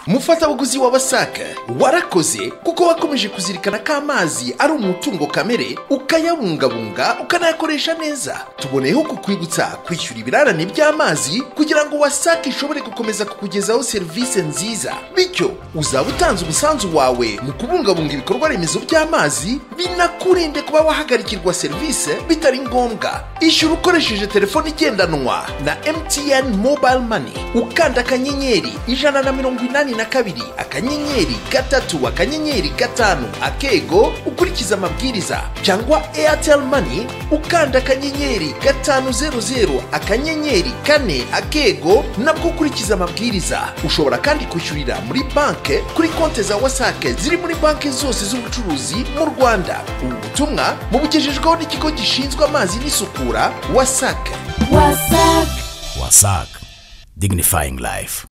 umufatabuguzi wa wasaka warakoze kuko wakomeje kuzirikana ko amazi ari umutungo kamere ukayabungabunga ukanayakoresha neza tuboneyeho kukwibutsa kwishyura ibirarane by'amazi kugira ngo wasake ishobore gukomeza kukugezaho serivisi nziza bityo uzaba utanze umusanzu wawe mu kubungabunga ibikorwa remezo by'amazi binakurinde kuba wahagarikirwa serivisi bitari ngombwa ishyura ukoresheje telefone igendanwa na MTN mobile money ukanda akanyenyeri ijana na mirongo inani na kabiri akanyenyeri gatatu akanyenyeri gatanu akego ukurikiza amabwiriza cyangwa Airtel money ukanda akanyenyeri gatanu zeru zeru akanyenyeri kane akego nabwo ukurikiza amabwiriza ushobora kandi kwishyurira muri banki kuri konti za wasake ziri muri banki zose z'ubucuruzi mu rwanda ubu butumwa mubugejejweho n'ikigo gishinzwe amazi n'isukura wasake wasake wasac dignifying life